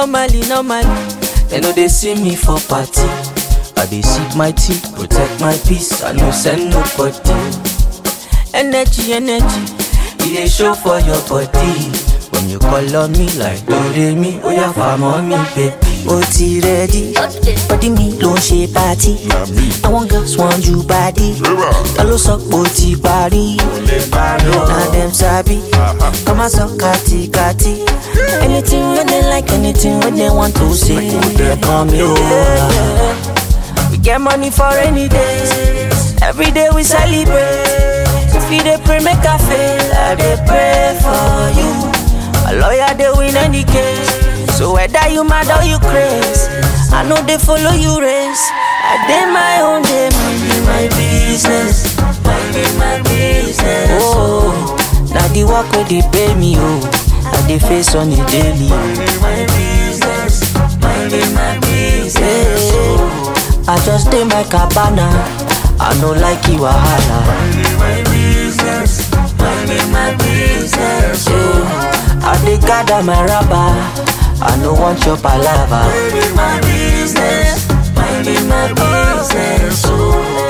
normally, normally. They know they see me for party. I dey sip my tea, protect my peace. I no send nobody. Energy, energy, it dey show for your body. When you call on me like Doremi, oh yeah, farm on me, baby. ó ti rẹ́dí bọ́dí mi ló ń ṣe pátí àwọn girls want you body ta ló sọ pé ó ti parí na dem sabi kọ́ máa sọ kàtìkàtì anything wey dem like anything wey dem want to say dem kàn mí o. We get money for rainy days. Every day we celebrate. If you dey pray, make I fail. I dey pray for you. My lawyer dey win any case. So whether you mad or you craze, I know they follow you race. I dey my own day, minding my business, minding my business. Oh, now the work wey dey pay me, oh, I dey face on a daily. Minding my business, minding my business. Oh. I just dey my cabana. I no like you wahala. Minding my business, minding my business. Yeah. I dey gather my rubber. I no want your palava. Minding my business, minding my business. Oh.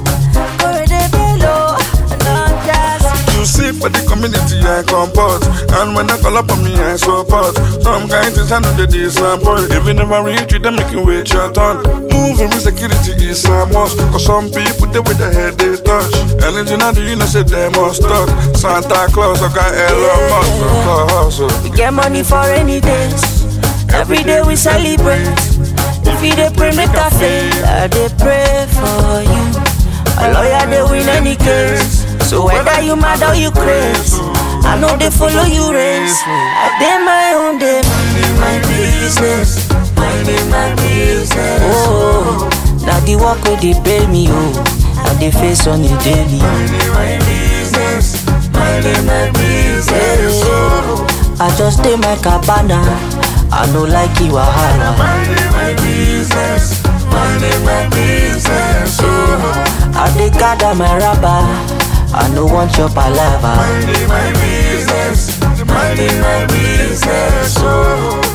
You see for the community I comport And when I call up on me I support Some kind things I know they disappoint If you never reach you then make you wait your turn Moving with security is a must Cause some people they with their head they touch Anything I do you know say they must talk Santa Claus I got Elon Musk for hustle We get money for rainy days. Every day we celebrate. If you dey pray, make I fail. I dey pray for you. A lawyer dey win any case. So whether you mad or you craze, I know they follow you race. I dey my own day, minding my business, minding my business. Oh, now the work wey dey pay me, oh, I dey face on a daily. Minding my business, minding my business. Oh, I just dey my cabana. I no like you wahala. Minding my business, minding my business. Oh, I dey gather my rubber. I no want your palava. Minding my business, minding my business. Oh.